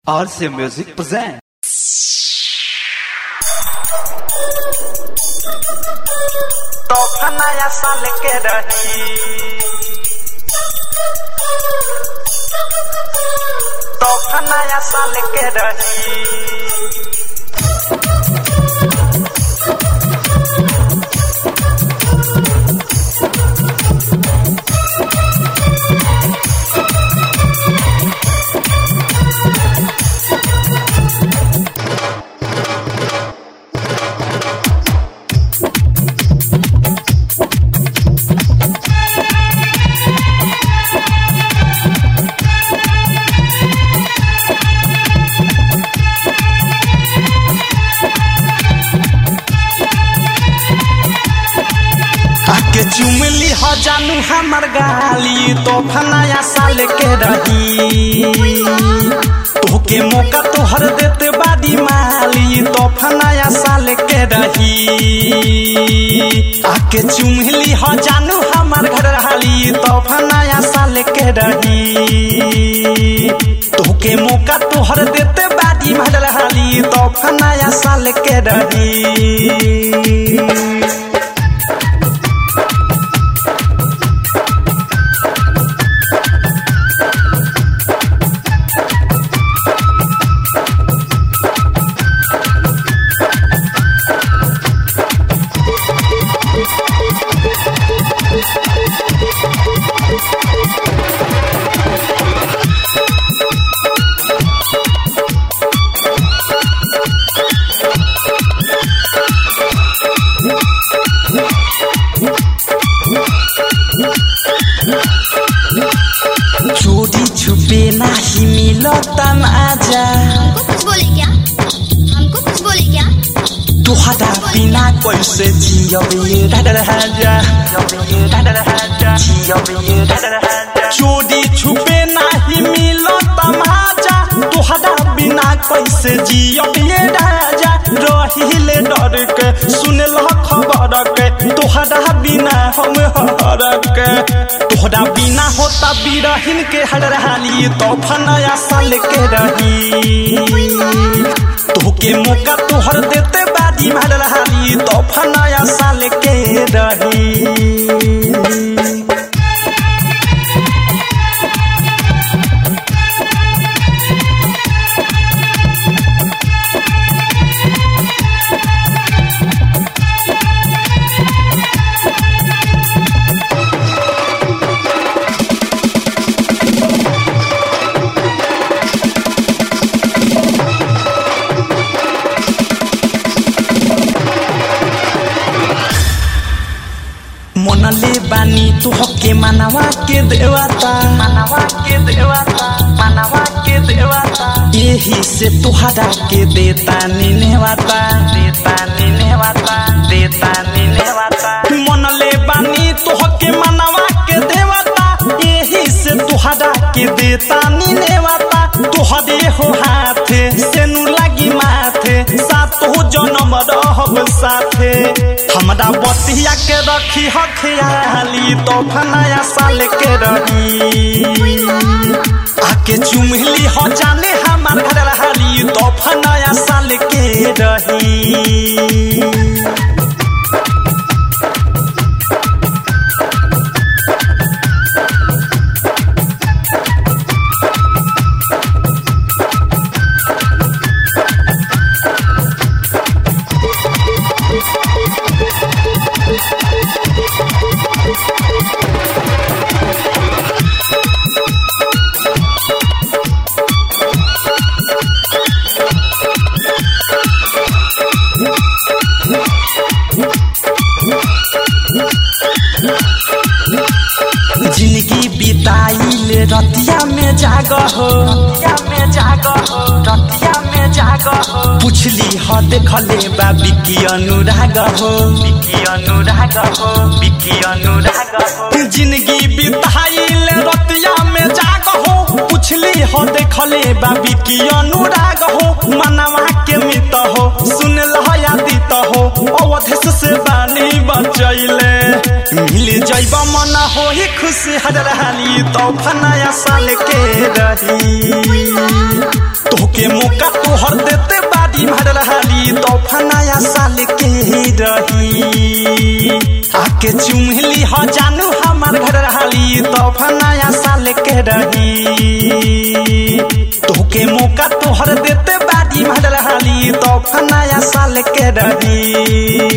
RC Music present. तोहफा नया साल के रही तोहफा नया साल के रही आके चुमली ह जानू हमर गाली तोहफा नया साल के रही तोहके मौका तोहर देते बादी माली तोहफा नया साल के रही आके चुमली ह जानू हमर घर हाली तोहफा नया साल के रही तोहके मौका तोहर देते बादी माल हाली तोहफा नया साल के रही चोरी छुपे नाही मिलता आजा हमको कुछ बोले क्या हमको कुछ बोले क्या तुहरा बिना कैसे जियब ये डडल हाजा चोरी छुपे नाही मिलता आजा तुहरा बिना कैसे जियब ये राजा रहिले डर के सुनल खबर के तुहरा बिना हम हर के तोहरा बिना होता बिरहिन के हड़हाली तोहफा नया साल के रही तोहके मौका तोहर देते बादी हड़हाली तोहफा नया साल के रही मनले बानी तुहके मानवा के देवता मानवा के देवता मानवा के देवता यही से तुहरा के देता निनेवाता देता निनेवाता देता निनेवाता मनले बानी तुहके मानवा के देवता यही से तुहरा के देता निनेवाता तुहरे हो हाथे सेनु लागी माथे सात हो जन्म रहब साथे हमरा बतिया के रखी हखियाली तोहफा नया साल के रही आके चुमली हो जाने हमार घर हाली तोहफा नया साल के रही जिंदगी बिताइले रतिया में जाग हो रतिया में जाग हो रतिया में जाग हो पुछली ह देखले बा बिकी अनुराग हो बिकी अनुराग हो बिकी अनुराग हो जिंदगी बिताइले रतिया में जाग हो पुछली ह देखले बा बिकी अनुराग हो मनवा के मित हो सुन लहयादित हो अवधेश से बानी बचैले मिल जैब मन हो वही खुशी हजरहाली तोहफा नया साल के रही तोहके मौका तोहर देते बाड़ी भरहाली तोहफा नया साल के रही आके चुमली ह जानू हमार घर रहाली तोहफा नया साल के रही तोहके मौका तोहर देते बाड़ी भरहाली तोहफा नया साल के रही